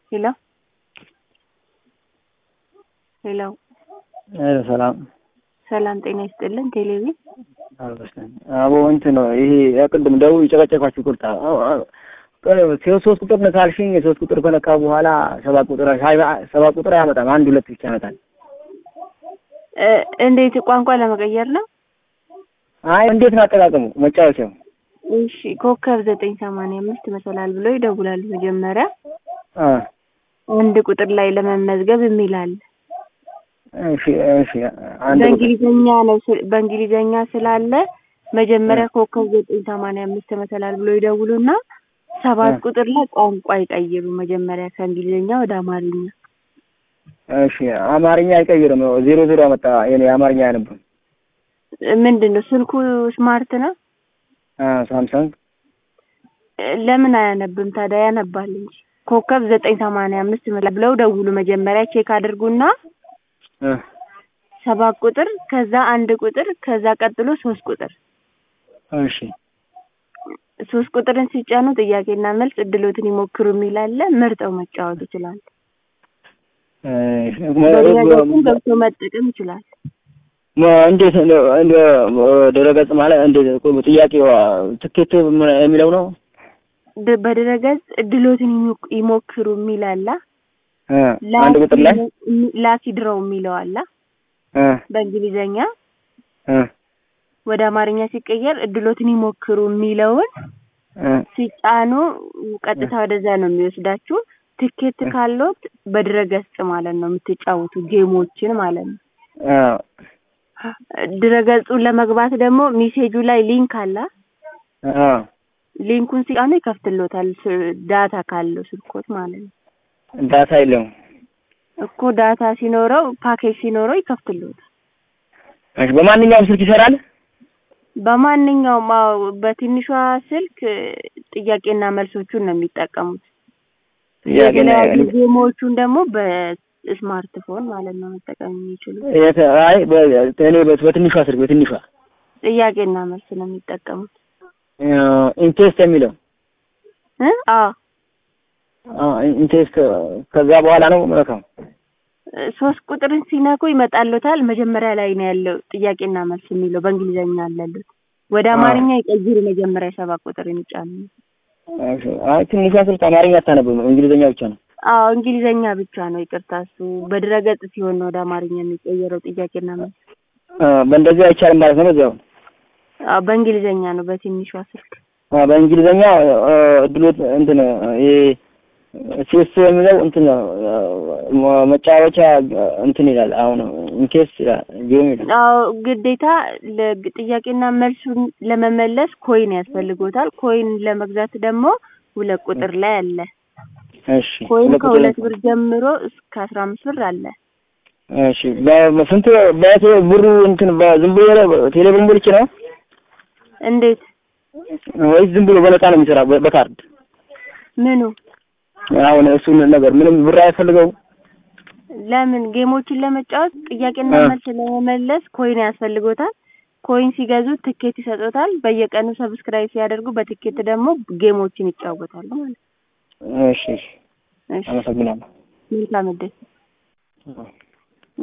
ሄሎ ሄሎ ሄሎ ሰላም ሰላም ጤና ይስጥልን። ቴሌቪ አቦ እንትን ነው ይሄ ያቅድም ደውል የጨቀጨኳችሁ ቁርጣ ሶስት ቁጥር ነው ካልሽኝ የሶስት ቁጥር ከነካ በኋላ ሰባት ቁጥር ሰባት ቁጥር አያመጣም። አንድ ሁለት ብቻ ያመጣል። እንዴት ቋንቋ ለመቀየር ነው? አይ እንዴት ነው አጠቃቀሙ መጫወቻው? እሺ ኮከብ ዘጠኝ ሰማንያ አምስት መሰላል ብሎ ይደውላሉ። መጀመሪያ አንድ ቁጥር ላይ ለመመዝገብ የሚል አለ። እሺ እሺ አንድ ቁጥር በእንግሊዘኛ ነው ስ- በእንግሊዘኛ ስላለ መጀመሪያ ኮከብ ዘጠኝ ሰማንያ አምስት መሰላል ብሎ ይደውሉና ሰባት ቁጥር ላይ ቋንቋ ይቀይሩ። መጀመሪያ ከእንግሊዘኛ ወደ አማርኛ። እሺ አማርኛ አይቀይርም። ዜሮ ዜሮ አመጣ። የኔ አማርኛ አያነብም። ምንድን ነው ስልኩ ስማርት ነው? ሳምሰንግ ለምን አያነብም ታዲያ? ያነባል እንጂ ኮከብ ዘጠኝ ሰማንያ አምስት መሰላል ብለው ደውሉ። መጀመሪያ ቼክ አድርጉና እ ሰባት ቁጥር ከዛ አንድ ቁጥር ከዛ ቀጥሎ ሶስት ቁጥር እሺ ሶስት ቁጥርን ሲጫኑ ጥያቄና መልስ እድሎትን ይሞክሩ የሚል አለ። መርጠው መጫወት ይችላል። በድረገጽም ገብቶ መጠቀም ይችላል። እንዴት ነው እንደ ድረገጽ ማለት እንዴት ጥያቄው ትኬት የሚለው ነው? ድ- በድረገጽ እድሎትን ይሞክ- ይሞክሩ የሚል አለ። እ አንድ ቁጥር ላይ ላኪ ድረው የሚለው አለ እ በእንግሊዘኛ እ ወደ አማርኛ ሲቀየር እድሎትን ይሞክሩ የሚለውን እ ሲጫኑ ቀጥታ ወደዛ ነው የሚወስዳችሁ። ትኬት ካሎት በድረገጽ ማለት ነው የምትጫወቱ ጌሞችን ማለት ነው። አዎ ድረገጹን ለመግባት ደግሞ ሜሴጁ ላይ ሊንክ አለ። አዎ ሊንኩን ሲጫኑ ይከፍትሎታል። ስ- ዳታ ካለው ስልኮት ማለት ነው ዳታ የለውም። እኮ ዳታ ሲኖረው ፓኬጅ ሲኖረው ይከፍትሎታል። እሺ በማንኛውም ስልክ ይሰራል? በማንኛውም አዎ፣ በትንሿ ስልክ እ, ጥያቄና መልሶቹን ነው የሚጠቀሙት። ጥያቄ ነው የተለያዩ ጌሞቹን ደግሞ በስማርትፎን ማለት ነው መጠቀም የሚችሉት። የት አይ በ- እኔ በ- በትንሿ ስልክ በትንሿ ጥያቄና መልስ ነው የሚጠቀሙት ኢንቴስት የሚለው እ አዎ ኢንቴስት ከዛ በኋላ ነው መልካም ሶስት ቁጥርን ሲነኩ ይመጣሉታል። መጀመሪያ ላይ ነው ያለው ጥያቄና መልስ የሚለው በእንግሊዘኛ አለሉት። ወደ አማርኛ ይቀይሩ። መጀመሪያ ሰባት ቁጥርን ይጫኑ። አይ ትንሿ ስልክ አማርኛ አታነብም፣ እንግሊዝኛ ብቻ ነው። አዎ እንግሊዘኛ ብቻ ነው። ይቅርታ እሱ በድረገጽ ሲሆን ነው ወደ አማርኛ የሚቀየረው ጥያቄና መልስ። አ፣ በእንደዚህ አይቻልም ማለት ነው። በዚያው አዎ በእንግሊዘኛ ነው በትንሿ ስልክ። አ፣ በእንግሊዝኛ አ፣ እድሎት እንትን ይሄ ቼስ የሚለው እንትን ነው፣ አ፣ መጫወቻ እንትን ይላል። አሁን ኢንኬስ ይላል ጌም ይላል። አዎ ግዴታ ለግ- ጥያቄና መልሱን ለመመለስ ኮይን ያስፈልጎታል። ኮይን ለመግዛት ደግሞ ሁለት ቁጥር ላይ አለ። እሺ ኮይን ሁለት ቁጥር ከሁለት ብር ጀምሮ እስከ አስራ አምስት ብር አለ። እሺ በስንት በቴ ብሩ እንትን በዝም ብሎ ቴሌ ብር ብቻ ነው እንዴት ወይስ ዝም ብሎ በነፃ ነው የሚሰራ በ- በካርድ? ምኑ አሁን እሱን ነገር ምንም ብር አያስፈልገው። ለምን ጌሞችን ለመጫወት ጥያቄና እ። መልስ ለመመለስ ኮይን ያስፈልጎታል። ኮይን ሲገዙ ትኬት ይሰጡታል። በየቀኑ ሰብስክራይብ ሲያደርጉ በትኬት ደግሞ ጌሞችን ይጫወታሉ ማለት ነው። እሺ እሺ እሺ አመሰግናለሁ። መልካም እድል። አዎ።